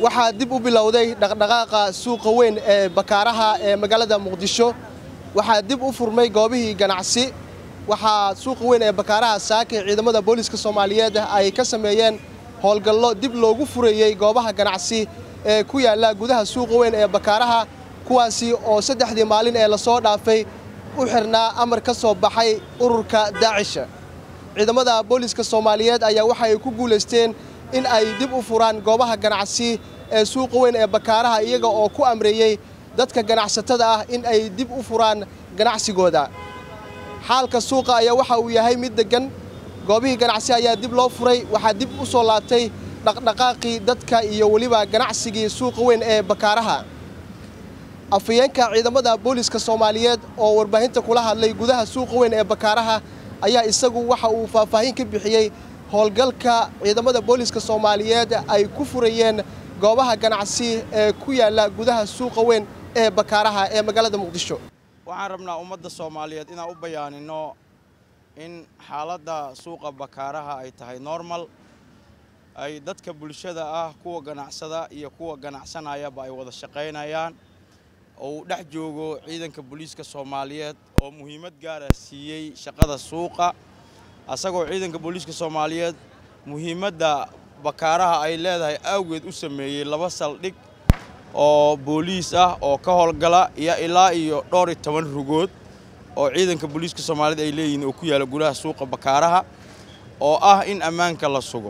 waxaa dib u bilowday dhaqdhaqaaqa suuqa weyn ee bakaaraha ee magaalada muqdisho waxaa dib u furmay goobihii ganacsi waxaa suuqa weyn ee bakaaraha saaka ciidamada booliiska soomaaliyeed ay ka sameeyeen howlgallo dib loogu furayey goobaha ganacsi ee ku yaalla gudaha suuqa weyn ee bakaaraha kuwaasi oo saddexdii maalin ee lasoo dhaafay u xirnaa amar ka soo baxay ururka daacisha ciidamada booliiska soomaaliyeed ayaa waxa ay ku guulaysteen in ay dib u furaan goobaha ganacsi ee suuqa weyn ee bakaaraha iyaga oo ku amreeyey dadka ganacsatada ah in ay dib u furaan ganacsigooda xaalka suuqa ayaa waxa uu yahay mid deggan goobihii ganacsi ayaa dib loo furay waxaa dib u soo laabtay dhaqdhaqaaqii dadka iyo weliba ganacsigii suuqa weyn ee bakaaraha afayeenka ciidamada booliiska soomaaliyeed oo warbaahinta kula hadlay gudaha suuqa weyn ee bakaaraha ayaa isagu waxa uu faahfaahin ka bixiyey howlgalka ciidamada booliiska soomaaliyeed ay ku furayeen goobaha ganacsi ee ku yaalla gudaha suuqa weyn ee bakaaraha ee magaalada muqdisho waxaan rabnaa ummadda soomaaliyeed inaan u bayaanino in xaaladda suuqa bakaaraha ay tahay normal ay dadka bulshada ah kuwa ganacsada iyo kuwa ganacsanayaba ay wada shaqaynayaan oo uu dhex joogo ciidanka booliiska soomaaliyeed oo muhiimad gaara siiyey shaqada suuqa asagoo ciidanka booliiska soomaaliyeed muhiimadda bakaaraha ay leedahay awgeed u sameeyey laba saldhig oo booliis ah oo ka howlgala iyo ilaa iyo dhowr iyo toban rugood oo ciidanka booliiska soomaaliyeed ay leeyihiin oo ku yaalla gudaha suuqa bakaaraha oo ah in ammaanka la sugo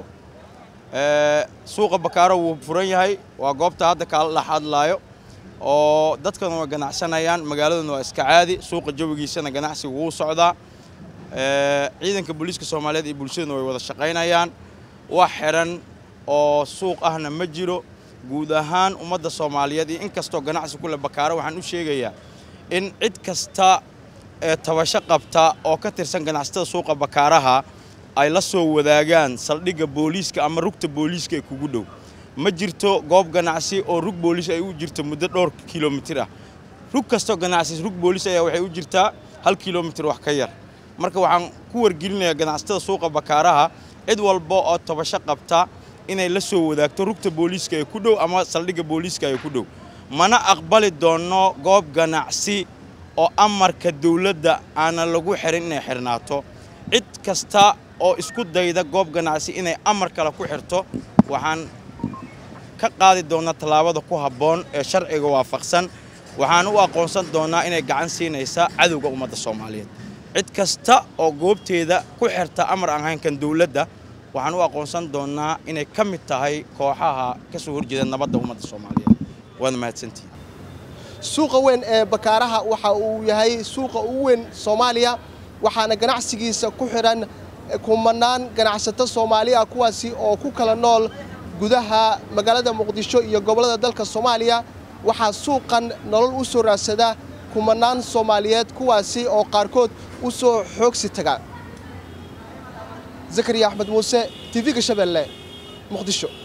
suuqa bakaaro wuu furan yahay waa goobta hadda kaala dhex hadlaayo oo dadkana waa ganacsanayaan magaaladuna waa iska caadi suuqa jawigiisana ganacsiga wuu socdaa ciidanka booliiska soomaaliyeed iyo bulshaduna way wada shaqaynayaan wax xiran oo suuq ahna ma jiro guud ahaan ummadda soomaaliyeed iyo in kastoo ganacsi kule bakaaro waxaan u sheegayaa in cid kasta ee tabasho qabta oo ka tirsan ganacsatada suuqa bakaaraha ay la soo wadaagaan saldhigga booliiska ama rugta booliiska ee kugu dhow ma jirto goob ganacsi oo rug booliis ay u jirto muddo dhowr kilomitir ah rug kastoo ganacsi rug booliis ayaa waxay u jirtaa hal kilomitir wax ka yar marka waxaan ku wargelinayaa ganacsatada suuqa bakaaraha cid walba oo tabasho qabta inay la soo wadaagto rugta booliiska ee ku dhow ama saldhigga booliiska ee ku dhow mana aqbali doonno goob ganacsi oo amarka dawladda aanan lagu xirin inay xirnaato cid kasta oo isku dayda goob ganacsi inay amar kale ku xirto waxaan ka qaadi doonnaa tallaabada ku habboon ee sharciga waafaqsan waxaan u aqoonsan doonnaa inay gacan siinaysa cadowga ummadda soomaaliyeed cid kasta oo goobteeda ku xirta amar aan haynkan dawladda waxaan u aqoonsan doonnaa inay ka mid tahay kooxaha ka soo horjeeda nabadda ummadda soomaaliyeed waad mahadsantihin suuqa weyn ee bakaaraha waxa uu yahay suuqa ugu weyn soomaaliya waxaana ganacsigiisa ku xidhan kumanaan ganacsato soomaali ah kuwaasi oo ku kala nool gudaha magaalada muqdisho iyo gobollada dalka soomaaliya waxaa suuqan nolol u soo raadsada kumanaan soomaaliyeed kuwaasi oo qaarkood u soo xoogsi taga zakariya axmed muuse tv-ga shabeelle muqdisho